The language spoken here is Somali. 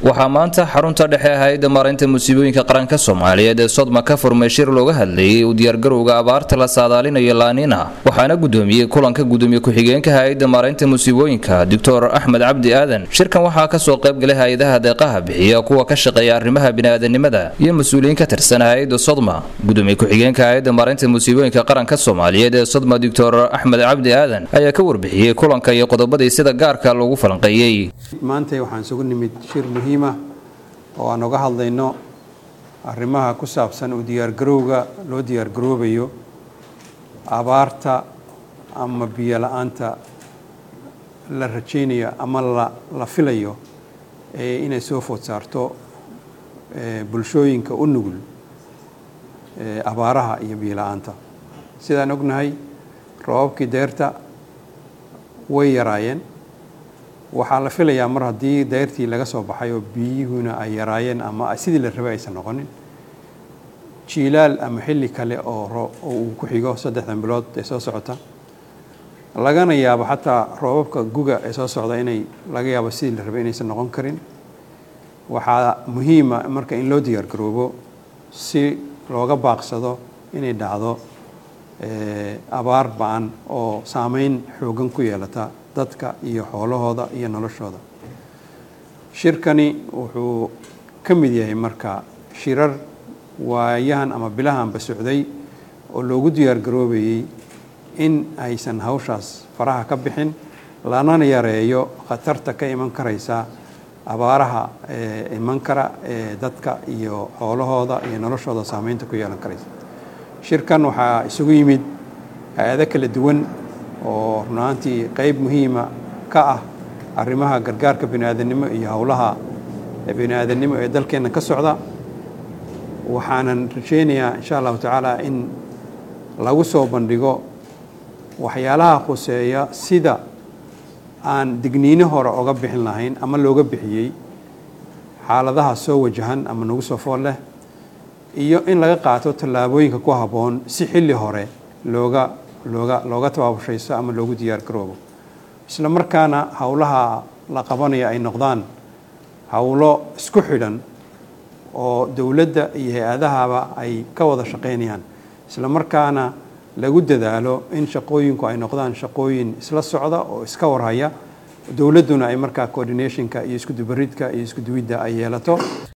waxaa maanta xarunta dhexe hay-adda maareynta musiibooyinka qaranka soomaaliyeed ee sodma ka furmay shir looga hadlayay u diyaargarowga abaarta la saadaalinayo laaniina waxaana gudoomiyey kulanka gudoomiye ku-xigeenka hay-adda maareynta musiibooyinka doctor axmed cabdi aadan shirkan waxaa kasoo qaybgalay hay-adaha deeqaha bixiya kuwa ka shaqeeya arrimaha biniaadanimada iyo mas-uuliyiin ka tirsan hay-adda sodma gudoomiye ku-xigeenka hay-adda maareynta musiibooyinka qaranka soomaaliyeed ee sodma doctor axmed cabdi aadan ayaa ka warbixiyey kulanka iyo qodobadii sida gaarka loogu falanqeeyey maanta waxaan isugu nimid shir muhiima oo aan uga hadlayno arrimaha ku saabsan u diyaargarowga loo diyaargaroobayo abaarta ama biyo la-aanta la rajaynayo ama la filayo inay soo food saarto bulshooyinka u nugul abaaraha iyo biyo la-aanta sidaan ognahay roobabkii deerta way yaraayeen waxaa la filayaa mar haddii deyrtii laga soo baxay oo biyuhuna ay yaraayeen ama sidii la rabay aysan noqonin jiilaal ama xilli kale oo uu ku xigo saddexdan bilood ee soo socota lagana yaabo xataa roobabka guga ee soo socda inay laga yaabo sidii la rabay inaysan noqon karin waxaa muhiima marka in loo diyaargaroobo si looga baaqsado inay dhacdo abaar ba-an oo saameyn xoogan ku yeelata dadka iyo xoolahooda iyo noloshooda shirkani wuxuu ka mid yahay marka shirar waayahan ama bilahanba socday oo loogu diyaargaroobayey in aysan hawshaas faraha ka bixin lanana yareeyo khatarta ka iman karaysa abaaraha iman kara ee dadka iyo xoolahooda iyo noloshooda saameynta ku yeelan karaysa shirkan waxaa isugu yimid hay-ado kala duwan oo runaantii qeyb muhiima ka ah arrimaha gargaarka biniaadanimo iyo howlaha biniaadanimo ee dalkeenna ka socda waxaanan rajaynayaa insha allahu tacaala in lagu soo bandhigo waxyaalaha khuseeya sida aan digniino hore oga bixin lahayn ama looga bixiyey xaaladaha soo wajahan ama nagu soo fool leh iyo in laga qaato tallaabooyinka ku habboon si xilli hore looga looga looga tabaabashayso ama loogu diyaar garoobo isla markaana howlaha la qabanaya ay noqdaan howlo isku xidhan oo dowladda iyo hay-adahaba ay ka wada shaqaynayaan isla markaana lagu dadaalo in shaqooyinku ay noqdaan shaqooyin isla socda oo iska warhaya dowladduna ay markaa coordinationka iyo iskudubaridka iyo iskuduwidda ay yeelato